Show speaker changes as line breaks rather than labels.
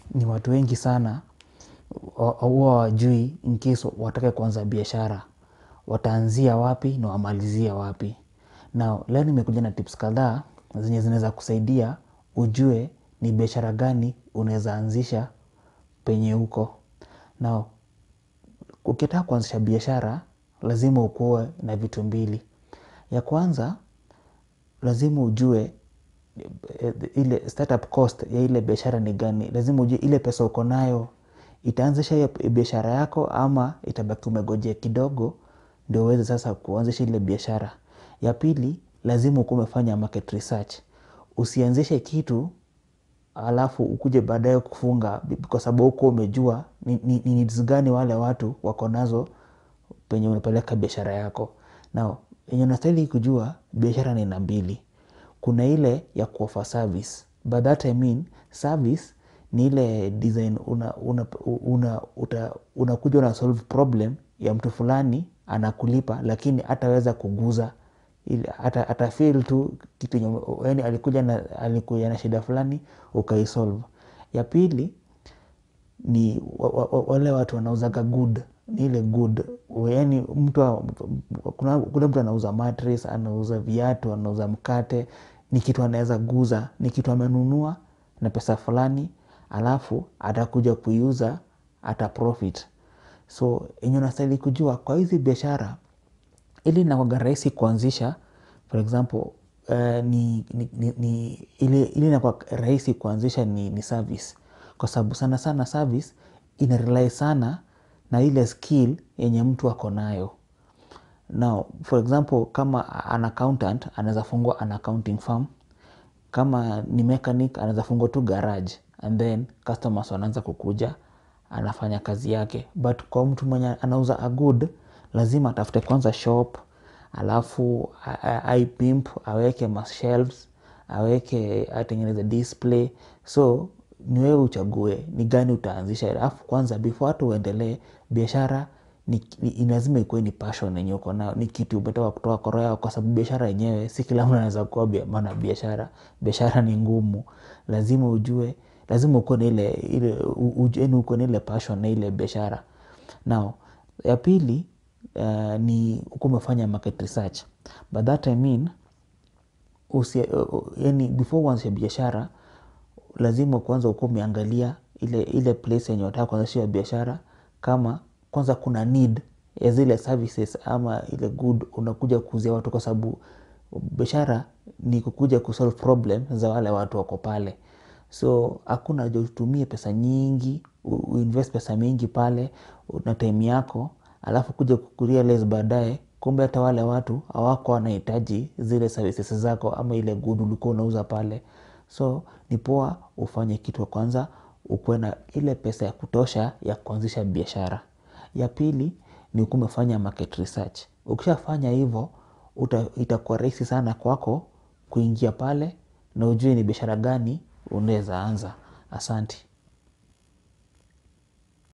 ni watu wengi sana huwa hawajui in case watake kuanza biashara. Wataanzia wapi na wamalizie wapi. Now leo nimekuja na tips kadhaa zenye zinaeza kusaidia ujue ni biashara gani unaeza anzisha penye uko. Now ukitaka kuanzisha biashara lazima ukuwe na vitu mbili. Ya kwanza lazima ujue ile startup cost ya ile biashara ni gani. Lazima ujue ile pesa uko nayo itaanzisha hiyo biashara yako ama itabaki umengojea kidogo ndio uweze sasa kuanzisha ile biashara. Ya pili lazima ukuwe umefanya market research. Usianzishe kitu halafu ukuje baadaye kufunga kwa sababu hukuwa umejua ni needs gani wale watu wako nazo penye unapeleka biashara yako. Now yenye unastahili kujua biashara ni aina mbili. Kuna ile ya kuoffer service. By that I mean service ni ile design unakuja unasolve problem ya mtu fulani anakulipa lakini hataweza kuguza. Atafeel tu kitu yaani alikuja na shida fulani ukaisolve. Ya pili ni wale watu wanauzanga good. Ni ile good yaani mtu kuna mtu anauza mattress, anauza viatu, anauza mkate. Ni kitu anaeza guza, ni kitu amenunua na pesa fulani halafu atakuja kuiuza ataprofit. So yenye unastahili kujua kwa hizi biashara ile inakuwanga rahisi kuanzisha for example ile inakuwa rahisi kuanzisha ni service. Kwa sababu sana sana service inarely sana na ile skill yenye mtu ako nayo. Now for example kama an accountant anaeza fungua an accounting firm. Kama ni mechanic anaeza fungua tu garage and then customers wanaanza kukuja anafanya kazi yake. But kwa mtu mwenye anauza a good lazima atafute kwanza shop halafu aipimp, aweke mashelves, aweke atengeneze display. So ni wewe uchague ni gani utaanzisha halafu kwanza before hata uendelee biashara ni lazima ikuwe ni passion yenye uko nayo. Ni kitu umetoka kutoa kwa roho yako kwa sababu biashara yenyewe si kila mtu anaeza kuwa mwanabiashara. Biashara ni ngumu. Lazima ujue, lazima ukuwe na ile yaani ukuwe na ile passion na ile biashara. Now ya pili ni ukuwe umefanya market research. By that I mean yaani before uanzishe biashara lazima kwanza ukuwe umeangalia ile place yenye unataka kuanzishia biashara. Kama kwanza kuna need ya zile services ama ile good unakuja kuuzia watu kwa sababu biashara ni kukuja kusolve problem za wale watu wako pale. So hakuna haja utumie pesa nyingi, uinvest pesa mingi pale na time yako halafu ukuje kurealize baadaye kumbe hata wale watu hawakuwa wanahitaji zile services zako ama ile good ulikuwa unauza pale. So ni poa ufanye kitu ya kwanza ukuwe na ile pesa ya kutosha ya kuanzisha biashara. Ya pili ni ukuwe umefanya market research. Ukishafanya hivo itakuwa rahisi sana kwako kuingia pale na ujue ni biashara gani unaeza anza. Asanti.